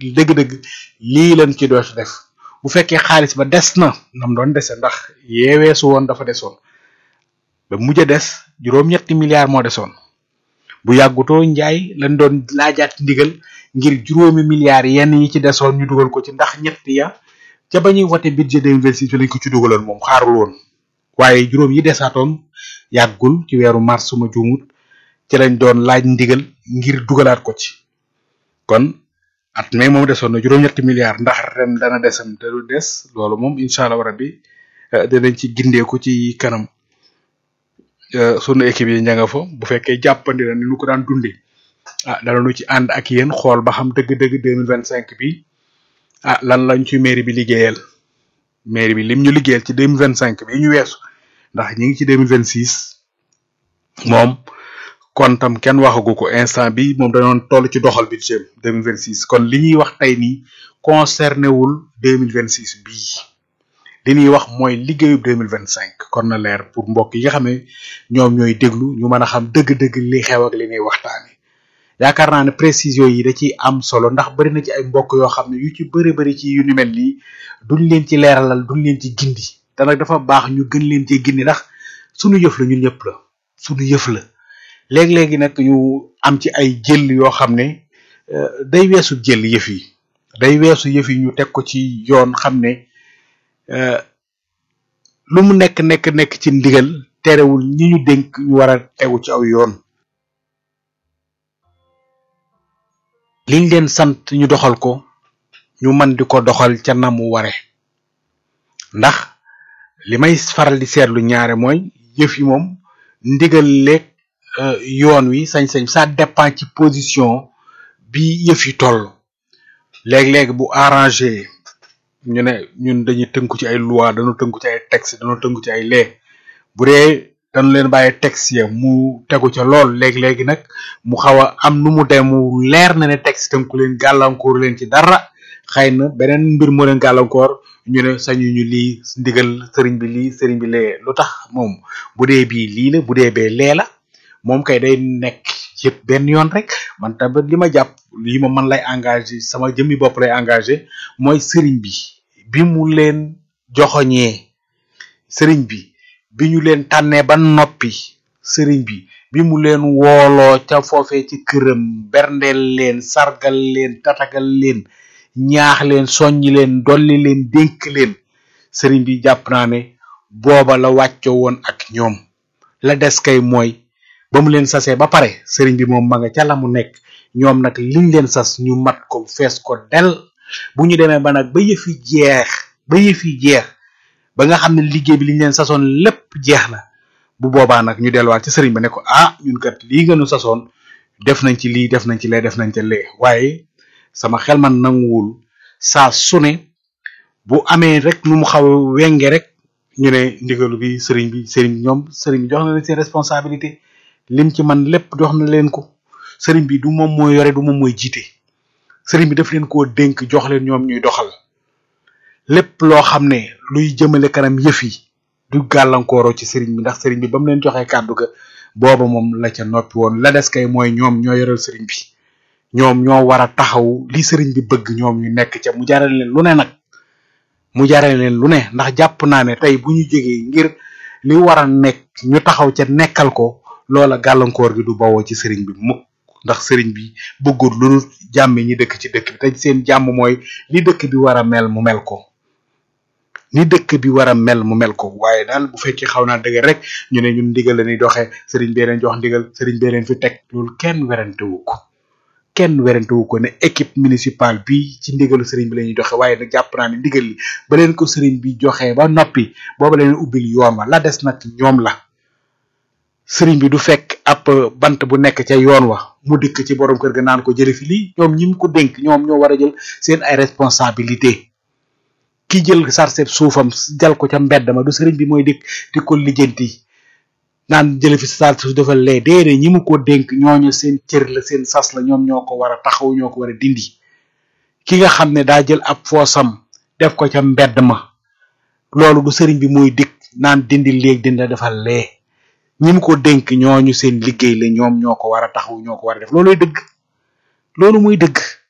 dëgg-dëgg lii lañ ci doon def bu fekkee xaalis ba des na nam doon dese ndax yeeweesu woon dafa desoon ba mujj a des juróom-ñetti milliards moo desoon bu yàggutoo njaay lañ doon laajaat ndigal ngir juróomi milliards yenn yi ci desoon ñu dugal ko ci ndax ñett ya ca ba ñuy wote budget 2026 lañ ko ci dugaloon moom xaarul woon waaye juróom yi desaatoon yàggul ci weeru mars suma juumut ci lañ doon laaj ndigal ngir dugalaat ko ci kon at mais moom desoon na juróom-ñetti milliards ndax ren dana desam te du des loolu moom incha allah rabbi dinañ ci gindeeku ci kanam sunu équipe yi ña nga fa bu fekkee jàppandi na ni ñu ko daan dundee ah danañu ci ànd ak yéen xool ba xam dëgg-dëgg deux mille vingt cinq bi ah lan lañ ci mairie bi liggéeyal mairie bi lim ñu liggéeyal ci deux mille vingt cinq bi ñu weesu ndax ñi ngi ci deux mille vingt six moom kon tam kenn waxagu ko instant bi moom dañoon toll ci doxal budget deux mille vingt six kon li ñuy wax tey nii concerné wul deux mille vingt six bii li ñuy wax mooy liggéeyu deux mille vingt cinq kon na leer pour mbokk yi nga xam ne ñoom ñooy déglu ñu mën a xam dëgg-dëgg li xew ak li ñuy waxtaane yaakaar naa ne précision yi da ciy am solo ndax bari na ci ay mbokk yoo xam ne yu ci bëri bëri ci yu ni mel nii duñ leen ci leeralal duñ leen ci gindi te nag dafa baax ñu gën leen ci gindi ndax sunu yëf la ñun ñëpp la sunu yëf la léeg-léegi nag ñu am ci ay jël yoo xam ne day weesu jël yëf yi day weesu yëf yi ñu teg ko ci yoon xam ne lu mu nekk nekk nekk ci ndigal terewul ñi ñu dénk ñu war a tegu ci aw yoon liñ leen sant ñu doxal ko ñu mën di ko doxal ca na mu ware ndax li may faral di seetlu ñaare mooy yëf yi moom ndigal leeg yoon wi sañ-sañ ça dépend ci position bi yëf yi toll léeg-léeg bu arrangé ñu ne ñun dañuy tënku ci ay loi dañu tënku ci ay texte dañu tënku ci ay lee bu dee dañu leen bàyyi texte ya mu tegu ca lool léegi-léegi nag mu xaw a am nu mu dem mu leer na ne texte tënku leen gàllankoor leen ci dara xëy na beneen mbir moo leen gàllankoor ñu ne sañu ñu lii ndigal sëriñ bi lii sëriñ bi lee lu tax moom bu dee bii lii la bu dee bee lee la moom kay day nekk yëpp benn yoon rek man tamit li ma jàpp lii ma man lay engagé sama jëmmi bopp lay engagé mooy sëriñ bi bi mu leen joxoñee sëriñ bi bi ñu leen tànnee ba noppi sëriñ bi bi mu leen wooloo ca foofee ci këram berndeel leen sargal leen tatagal leen ñaax leen soññi leen dolli leen dénk leen sëriñ bi jàpp naa ne booba la wàccoo woon ak ñoom la des kay mooy ba mu leen sasee ba pare sëriñ bi moom ma nga ca la mu nekk ñoom nag liñ leen sas ñu mat ko fees ko del bu ñu demee ba nag ba yëf yi jeex ba yëf yi jeex ba nga xam ne liggéey bi liñ leen sasoon lépp jeex na bu boobaa nag ñu delluwaat ci sëriñ ba ne ko ah ñun kat lii nga nu sasoon def nañ ci lii def nañ ci lee def nañ ca lee waaye sama xel man nanguwul saa su ne bu amee rek nu mu xaw a wenge rek ñu ne ndigalu bi sëriñ bi sëriñ ñoom sëriñ bi jox na leen seen responsabilité lim ci man lépp jox na leen ko sëriñ bi du moom mooy yore du moom mooy jiite sëriñ bi daf leen koo dénk jox leen ñoom ñuy doxal lépp loo xam ne luy jëmale kanam yëf yi du gàllankooroo ci sëriñ bi ndax sëriñ bi ba mu leen joxee kàddu ga booba moom la ca noppi woon la des kay mooy ñoom ñoo yoral sëriñ bi ñoom ñoo war a taxaw li sëriñ bi bëgg ñoom ñu nekk ca mu jaarale leen lu ne nag mu jaarale leen lu ne ndax jàpp naa ne tey bu ñu jógee ngir li war a nekk ñu taxaw ca nekkal ko loola gàllankoor gi du bawoo ci sëriñ bi mukk ndax sëriñ bi bëggul lu dul jàmm ñi dëkk ci dëkk bi te seen jàmm mooy li dëkk bi war a mel mu mel ko ni dëkk bi war a mel mu mel ko waaye daal bu fekkee xaw naa dëgg rek ñu ne ñun ndigal la ñuy doxee sëriñ bee leen jox ndigal sëriñ bee leen fi teg loolu kenn werante wu ko kenn werante wu ko ne équipe municipale bi ci ndigalu sëriñ bi la ñuy doxee waaye nag jàpp naa ne ndigal li ba leen ko sëriñ bi joxee ba noppi booba leen ubbil yoon wa la des nag ñoom la sëriñ bi du fekk ab bant bu nekk ca yoon wa mu dikk ci borom kër ga naan ko jële fi lii ñoom ñi mu ko dénk ñoom ñoo war a jël seen ay responsabilité ki jël sarset suufam jal ko ca mbedd ma du sëriñ bi mooy dikk di ko lijjanti naan jële fi sar suuf dafa lee déedéet ñi mu ko dénk ñooñu seen cër la seen sas la ñoom ñoo ko war a taxaw ñoo ko war a dindi ki nga xam ne daa jël ab foosam def ko ca mbedd ma loolu du sëriñ bi mooy dikk naan dindi léeg dindi dafa lee ñi mu ko dénk ñooñu seen liggéey la ñoom ñoo ko war a taxaw ñoo ko war a def looluy dëgg loolu muy dëgg